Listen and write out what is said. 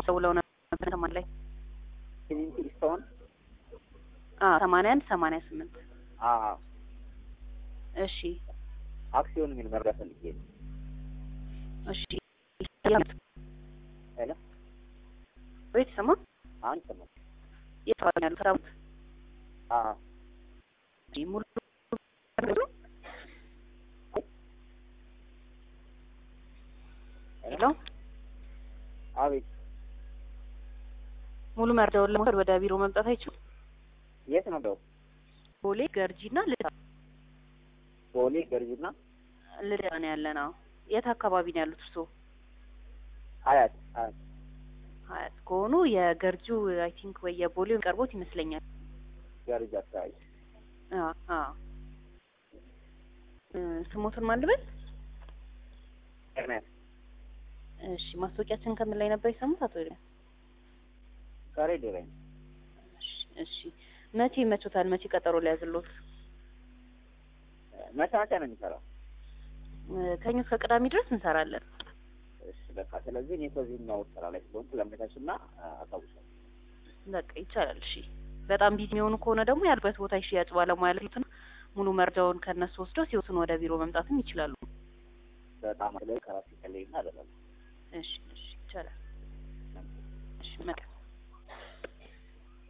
ደውለው ነበር ተማን ላይ ክሊንት ስቶን አዎ ሰማንያ አንድ ሰማንያ ስምንት አዎ እሺ አክሲዮን የሚል መረዳት ፈልጌ ነው። እሺ ሄሎ ቤት ስማ አሁን ይሰማል? የት ያሉ ሰራዊት አዎ ሙሉ ሄሎ አቤት ሙሉ መርዳውን ለመውሰድ ወደ ቢሮ መምጣት አይችሉም። የት ነው ደው ቦሌ ገርጂና ልዳ ቦሌ ገርጂና ልዳ ነው ያለ ነው። የት አካባቢ ነው ያሉት እርስዎ? ሀያት ሀያት ሀያት ከሆኑ የገርጂው አይ ቲንክ ወይ የቦሌው ቀርቦት ይመስለኛል። ገርጂ አካባቢ አዎ አዎ እ ስሞትን ማን ልበል? ኤርሚያስ እሺ ማስታወቂያችን ከምን ላይ ነበር የሰሙት አቶ ኤርሚያስ? ከሬዲዮ ላይ ነው። እሺ እሺ መቼ ይመቾታል? መቼ ቀጠሮ ሊያዝሎት? መቼ መቼ ነው የሚሰራው? እ ከእኛ እስከ ቅዳሜ ድረስ እንሰራለን። እሺ በቃ ስለዚህ እኔ ከዚህኛው ስራ ላይ ስለሆንኩ ለመቻችና አሳውሻለሁ። በቃ ይቻላል። እሺ በጣም ቢዚ የሚሆኑ ከሆነ ደግሞ ያሉበት ቦታ የሽያጭ ባለሙያ ያሉትና ሙሉ መርጃውን ከእነሱ ወስደው ሲወስኑ ወደ ቢሮ መምጣትም ይችላሉ። በጣም ላይ ከራሴ ከለይና አይደለም እሺ እሺ ይቻላል። እሺ መልካም